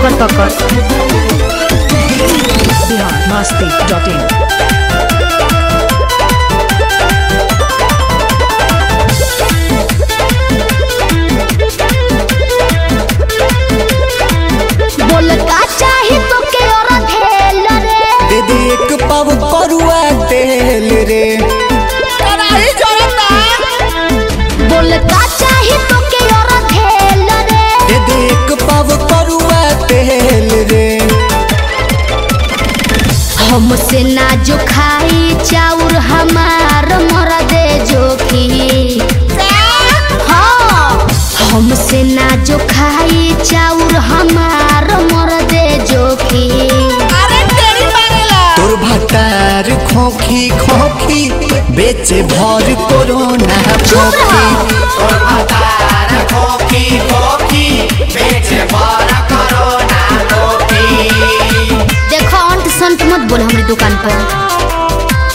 ओकर पकड़ बिहार मस्ती dot in बोल का चाही तो के और धेल रे दे दे एक पाव करुआ तेल रे बोल का चाही तो के और धेल रे दे दे एक पाव करुआ तेल रे हमसे ना जो खाई चाउर हमार मर दे जोखी हाँ हमसे ना जो खाई चाउर हमार मर दे जोखी तोर भटार खोखी खोखी बेचे भर कोरोना चुप खोखी रहो देखो अंट संट मत बोल हमारी दुकान पर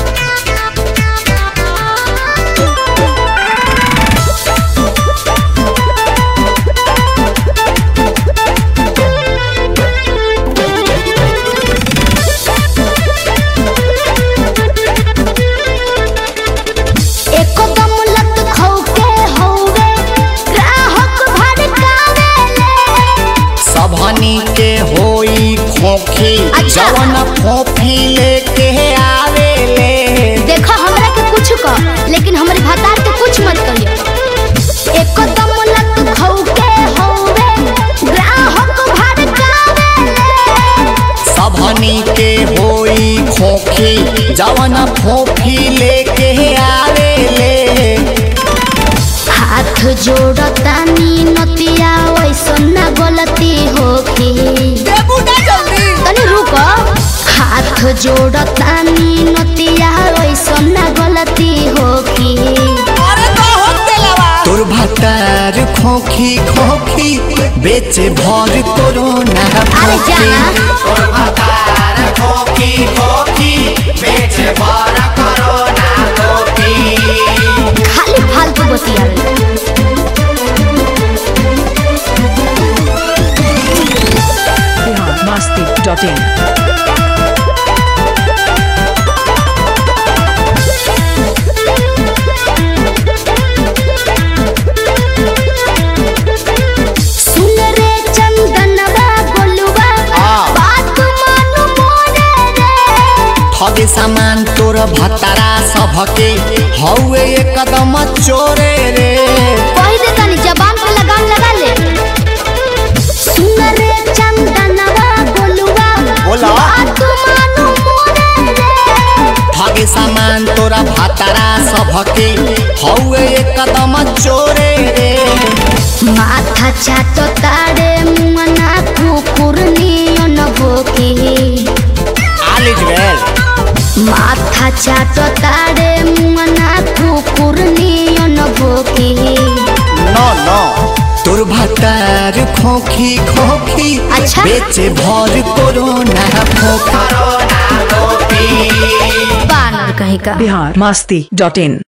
एको दम लत खौके हौवे ग्राहक भड़कावेले सबहनी के होई खोखी अच्छा। जवन फोफी लेके आवे ले देखो हमरा के कुछ कह लेकिन हमारे भतार के कुछ मत कहियो एको दम लत खौके हौवे ग्राहक भड़कावेले सबहनी के होई खोखी जवन फोफी लेके आवे ले हाथ जोड़तानी नतिया वैसन ना गलती होखी तनी रुक हाथ जोड़तानी नतिया वैसन ना गलती होखी तोर भटार खोखी खोखी बेचे भर कोरोना अरे खोखी जाना खाली फालतू बतिया बिहार मस्ती डॉट इन सुन रे चंदनवा गोलुआ हाँ। बात मानु मोरे रे ठगे सामान तोर भतारा सबके हौवे एकदम चोरे रे कही दे तनी जबान पे लगाम लगा ले सुन रे चंदनवा गोलुआ बोला। बात मानु मोरे रे ठगे सामान तोरा भतारा सबके हौवे एकदम चोरे रे माथा चाटो तारे मुमना कुकुर नियन भोकी आलिज बेल माथा चाटो तारे मुमना कुकुर नियन भोकी नो नो तोर भतार खोखी खोखी अच्छा। बेचे भर कोरोना खोखी बानर कहीं का बिहार मस्ती डॉट इन